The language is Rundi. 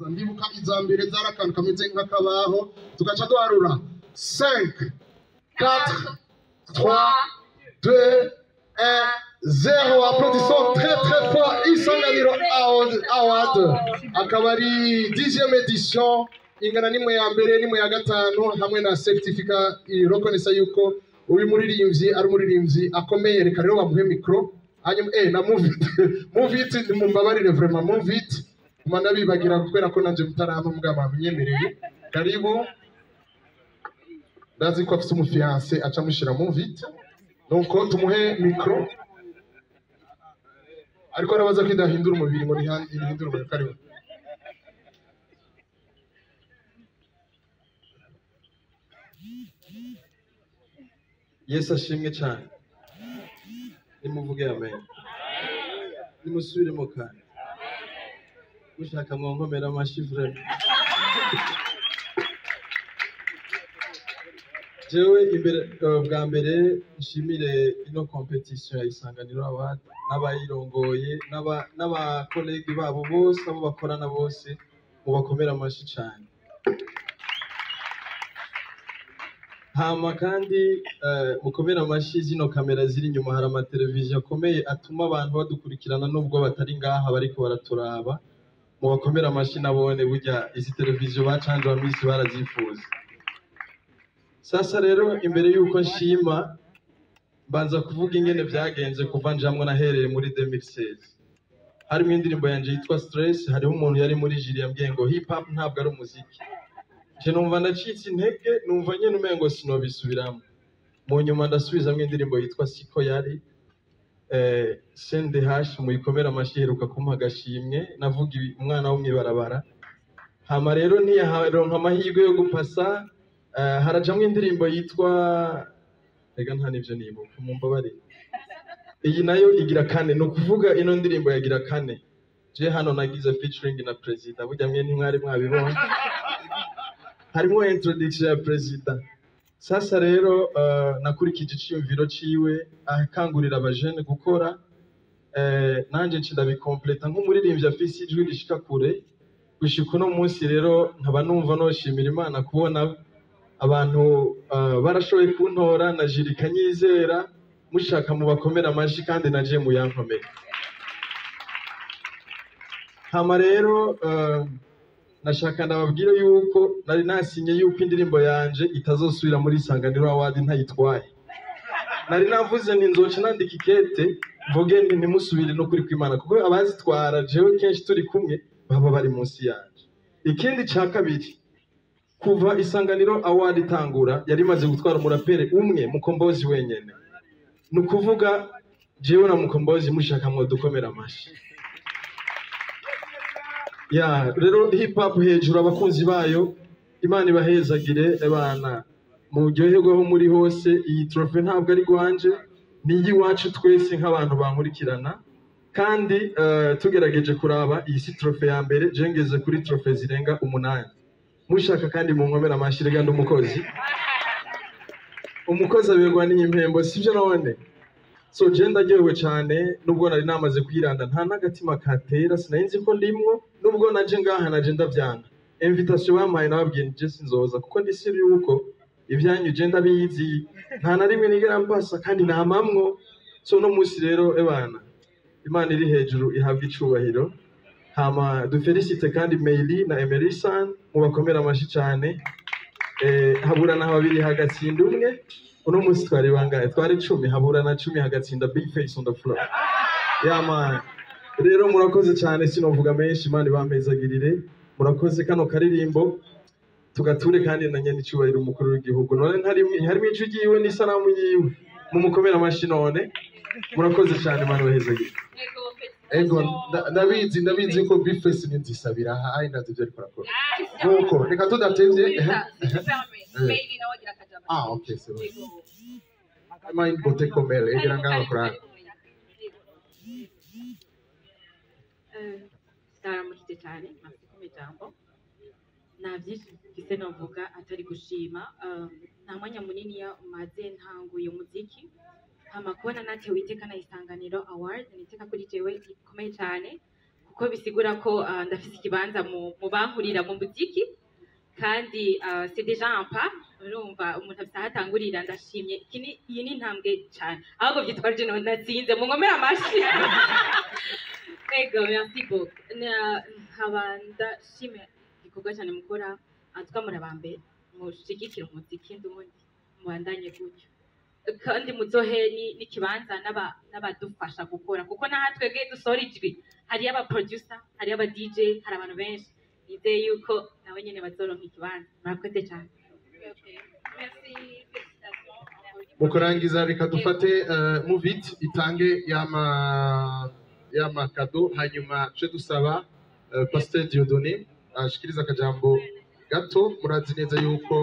ndibuka iza mbere zari akantu kameze nk'akabaho tugaca duharura 5 4 3 2 1 zero applaudissons très très fort isanganiro award award akaba ari 10e edition ingana n'imwe ya mbere n'imwe ya gatanu hamwe na certificat irokonesa yuko uyu muririmbyi ari umuririmbyi akomeye reka rero bamuhe mikro hanyuma eh na muvit muvit mumbabarire vraiment muvit kuma ndabibagira kubera ko nanje mutarama mugabo bamenyemereye karibu ndazi ko afite umufiance aca mushira muvit donc tumuhe mikro ariko arabaza ko idahindura umubiri ngo niha- ihindure umubiri karibu yesu ashimwe cyane nimuvuge amen nimusubiremo kandi mushaka mwonkomera amashyi vrema jewe imbere eh, bwa mbere nshimire ino competition ya isanganiro award n'abayirongoye n'aba- n'abakolegi babo bose abo bakorana bose mubakomera amashyi cyane hama kandi eh, mukomere amashyi zino kamera ziri inyuma hari amateleviziyo akomeye atuma abantu badukurikirana nubwo batari ngaha bariko baraturaba mubakomere amashyi nabone burya izi televiziyo bacanje minsi barazifuza sasa rero imbere y'uko nshima mbanza kuvuga ingene vyagenze kuva njamwo nahereye muri 2016 harimo indirimbo yanje yitwa stress hariho umuntu yari muri jiri yambwiye ngo hip hop ntabwo ari umuziki nje numva ndacitse intege numva nyene umengo sinobisubiramo mu nyuma ndasubizamwo indirimbo yitwa siko yari eh, sende hash muyikomera amashyi iheruka kumpa agashimwe navuga ibi- umwana wo mwibarabara hama rero ntiyaronka amahirwe yo gupasa eh, harajamwo indirimbo yitwa rega nta nivyo nibuka mumbabarire iyi nayo igira kane ni ukuvuga ino ndirimbo yagira kane je hano nagize featuring na perezida burya mwe ntimwari mwabibonye harimo introduction ya perezida sasa rero uh, nakurikije iciyumviro ciwe akangurira abajene gukora eh, nanje nci ndabikompleta nk'umuririmbyi afise ijwi rishika kure gushika uno munsi rero nkaba numva noshimira imana kubona abantu uh, barashoboye kuntora na jiri kanyizera mushaka mubakomera amashyi kandi naje muyankomere hama rero uh, nashaka ndababwire yuko nari nasinye yuko indirimbo yanje itazosubira muri isanganiro award ntayitwaye nari navuze nti nzoca nandika ikete mvuge nti ntimusubire no kuri kwimana kuko abazitwara jewe kenshi turi kumwe baba bari munsi yanje ikindi ca kabiri kuva isanganiro award itangura yari imaze gutwara umurapere umwe mukombozi wenyene ni ukuvuga jewe na mukombozi mushaka mwodukomera amashyi ya rero hip hop hejuru abakunzi bayo imana ibahezagire abana muryoherweho muri hose iyi trofe ntabwo ari rwanje ni iy'iwacu twese nk'abantu bankurikirana kandi eh, tugerageje kuraba iyi si trofe ya mbere jengeze kuri trofe zirenga umunani mushaka kandi mu nkomera amashyi rega ndi umukozi umukozi aberwa n'iyi mpembo sibyo none so je ndaryohewe cyane nubwo nari namaze kwiranda nta n'agatima katera sinari nzi ko ndimwo nubwo naje ngaha naje ndavyanga invitation bampaye nababwiye nje sinzoza kuko ndi siri yuko ibyanyu je ndabizi nta na rimwe nigera mpasa kandi namamwo so no munsi rero ebana imana iri hejuru ihabwa icubahiro hama dufelicite kandi Meili na Emerisan mubakomera amashyi cyane eh, haburana babiri hagatsinda umwe uno munsi twari bangahe twari cumi haburana cumi hagatsinda big face on the floor yama rero murakoze cyane sinovuga menshi imana ibampezagirire murakoze kano karirimbo tugature kandi na nyene icubahiro umukuru w'igihugu none ntari- harimo ijwi ryiwe n'isanamu yiwe mumukomere amashyi none murakoze cyane imana ibahezagire ego nda- ndabizi ndabizi ko bifesi ni nzisabira hayi nazi ibyo ariko arakora nuko reka tudatevye ehe, ehe. ah okay c'est bon mind bote komele egera ngaho kuranga ndaramukije cyane mafite ijambo nta byinshi mfise navuga atari gushima Eh, nta mwanya munini ya- umaze ntanguye umuziki hama kubona natewe iteka na isanganiro award ni iteka kuri jewe rikomeye cyane kuko bisigura ko ah, ndafise ikibanza mu mu bankurira mu muziki kandi ah, c'est déjà un pas urumva umuntu afise aho atangurira ndashimye Iki ni- iyi ni intambwe cyane ahubwo byitwa jino natsinze munkomere amashyi ego merci beaucoup Na- nkaba ndashimye igikorwa cyane mukora atwa muri abambere mushigikira umuziki ndundi mubandanye gutyo kandi muzohe ni- n'ikibanza n'aba- n'abadufasha gukora kuko naha twebwe dusohora ijwi hariyo aba producer hariyo aba DJ hari abantu benshi nizeye yuko nawe nyene bazoronka ikibanza murakoze cyane mu kurangiza reka dufate eh, muvit itange yama yama kado hanyuma tuje dusaba eh, pasteur Dieudonné ashikiriza akajambo gato murazi neza yuko